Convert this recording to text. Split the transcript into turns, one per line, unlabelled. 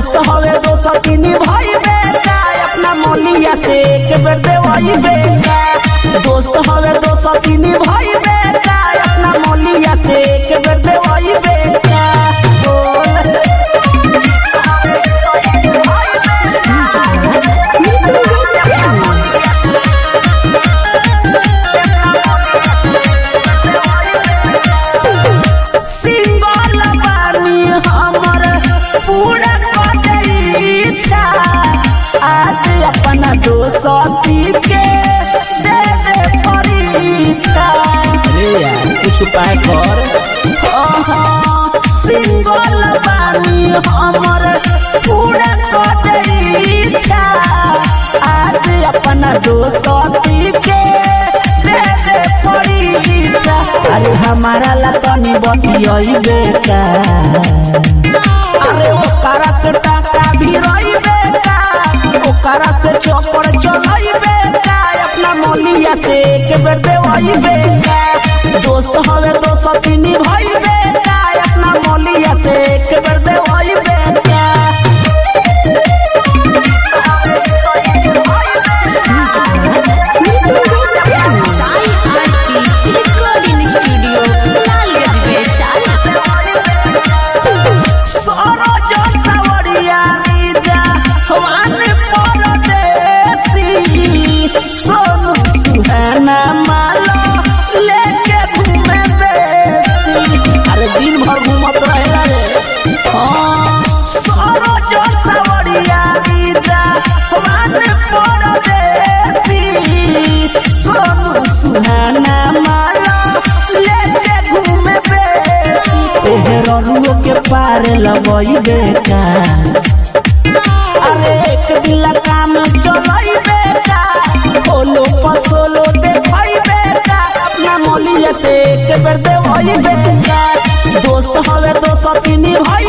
दोस्त हवे दोस्त तीन भाई बेटा अपना मोलिया से एक बेर देवाई बेटा दोस्त हवे दोस्त तीन भाई बेटा अपना मोलिया से एक बेर देवाई बेटा बोल सिंगल बानी हमर पूरा कर इच्छा आज अपना दोस्ती के दे दे परीक्षा रे यार कुछ उपाय कर सिंगल बानी हमर पूरा कर इच्छा आज अपना दोस्ती के दे दे परीक्षा अरे हमारा ला तनी बतियई बेटा अरे ओकरा से टाका भी रही बेटा ओकरा से चौपड़ चलई बेटा अपना मोलिया से एक बेर देवई बेटा दोस्त हवे दोस्त तीन भाई बेटा अपना मोलिया से एक बेर देवई बेटा
साई आरती रिकॉर्डिंग स्टूडियो लालगंज वैशाली
सरोज सावरिया नीजा हवान परदेसी सोनू सुहाना मालो लेके घूमे बेसी अरे दिन भर घूमत रहेला रे हाँ सरोज सावरिया नीजा हवान परदेसी सोनू सुहाना मालो लेके घूमे बेसी एहरनुओ के पार लगई बेटा अरे एक दिला काम चलई बेटा ओलो पसोलो देखई बेटा अपना मोलिया से एक बेर देवई बेटा दोस्त हवे दोस्त तीन भाई